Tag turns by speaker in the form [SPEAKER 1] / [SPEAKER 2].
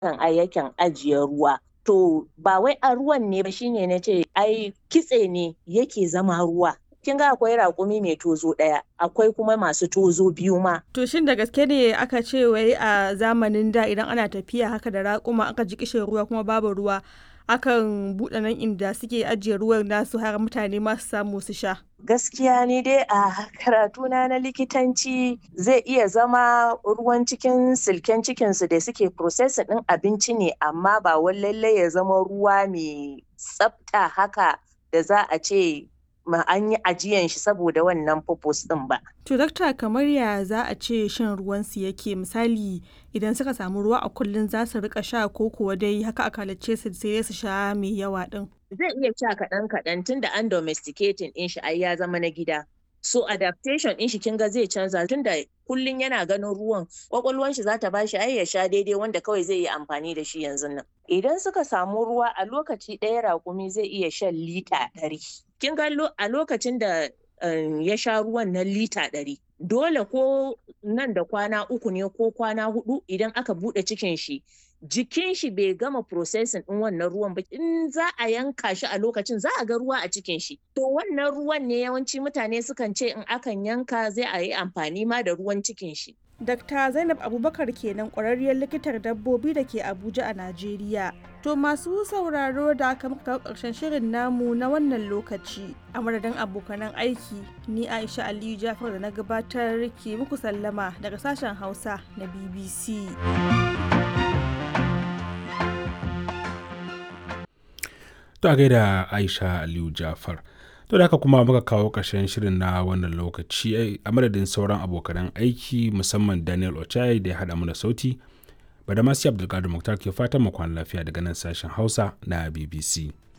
[SPEAKER 1] kan ai yakan ajiye ruwa to ba wai a ruwan ne ba shine na ce ai kitse ne yake zama ruwa kin ga akwai raƙumi mai tozo ɗaya akwai kuma masu tozo biyu ma
[SPEAKER 2] To shin da gaske ne aka ce wai a zamanin da idan ana tafiya haka da raƙuma aka ji kishin ruwa kuma babu ruwa akan buɗe nan inda suke ajiye ruwan nasu har mutane ma su samu su sha.
[SPEAKER 1] gaskiya ni dai a karatuna na likitanci zai iya zama ruwan cikin silken cikinsu da suke processing ɗin abinci ne amma ba wai lallai ya zama ruwa mai tsafta haka da za a ce ma an yi ajiyan shi saboda wannan purpose ɗin ba.
[SPEAKER 2] To dakta kamar ya za a ce shan ruwansu yake misali idan suka samu ruwa a kullum za su rika sha ko kuwa dai haka aka halicce su sai su sha mai yawa ɗin.
[SPEAKER 1] Zai iya sha kaɗan kaɗan tun da an domesticating ɗin shi ai ya zama na gida. So adaptation ɗin shi kin ga zai canza tun da kullum yana ganin ruwan kwakwalwan shi za ta bashi ai ya sha daidai wanda kawai zai yi amfani da shi yanzu nan. Idan suka samu ruwa a lokaci ɗaya raƙumi zai iya shan lita ɗari. Kin ga a lokacin da ya sha ruwan na lita ɗari. Dole ko nan da kwana uku ne ko kwana hudu idan aka buɗe cikin shi jikin shi bai gama processing ɗin wannan ruwan ba in za a yanka shi a lokacin za a ga ruwa a cikin shi to wannan ruwan ne yawanci mutane sukan ce in akan yanka zai a yi amfani ma da ruwan cikin shi
[SPEAKER 2] Dakta Zainab Abubakar kenan ƙwararriyar likitar dabbobi da ke Abuja a Najeriya. To masu sauraro da aka muka kawo ƙarshen shirin namu na wannan lokaci. A madadin abokanan aiki, ni Aisha Aliyu Jafar da na gabatar ke muku sallama daga sashen Hausa na BBC.
[SPEAKER 3] To a gaida Aisha Aliyu Jafar. To da haka kuma muka kawo ƙarshen shirin na wannan lokaci a madadin sauran abokanan aiki musamman Daniel Ochai da ya haɗa mana sauti. Badamasi Abdulkadir Muktar ke fatan mu kwana lafiya daga nan sashen Hausa na BBC.